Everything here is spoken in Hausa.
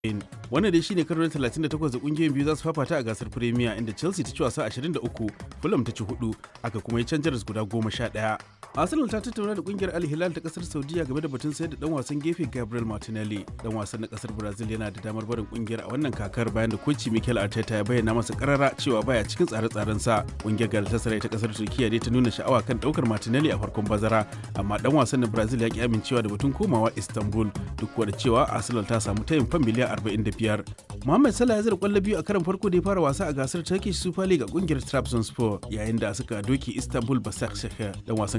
wannan dai shine karo na 38 da kungiyoyin biyu za su fafata a gasar premier inda chelsea ta ci wasa 23 fulham ta ci 4 aka kuma yi can jaras guda 11 arsenal ta tattauna da kungiyar al hilal ta kasar saudiya game da batun sayar da dan wasan gefe gabriel martinelli dan wasan na kasar brazil yana da damar barin kungiyar a wannan kakar bayan da koci mikel arteta ya bayyana masa karara cewa baya cikin tsare-tsaren sa kungiyar galatasaray ta kasar turkiya dai ta nuna sha'awa kan daukar martinelli a farkon bazara amma dan wasan na brazil ya ki amincewa da batun komawa istanbul duk da cewa arsenal ta samu tayin fan miliyan 45 Mohamed Salah ya zira kwallo biyu a karon farko da ya fara wasa a gasar Turkish Super League a kungiyar Trabzonspor yayin da suka doki Istanbul Basaksehir dan wasan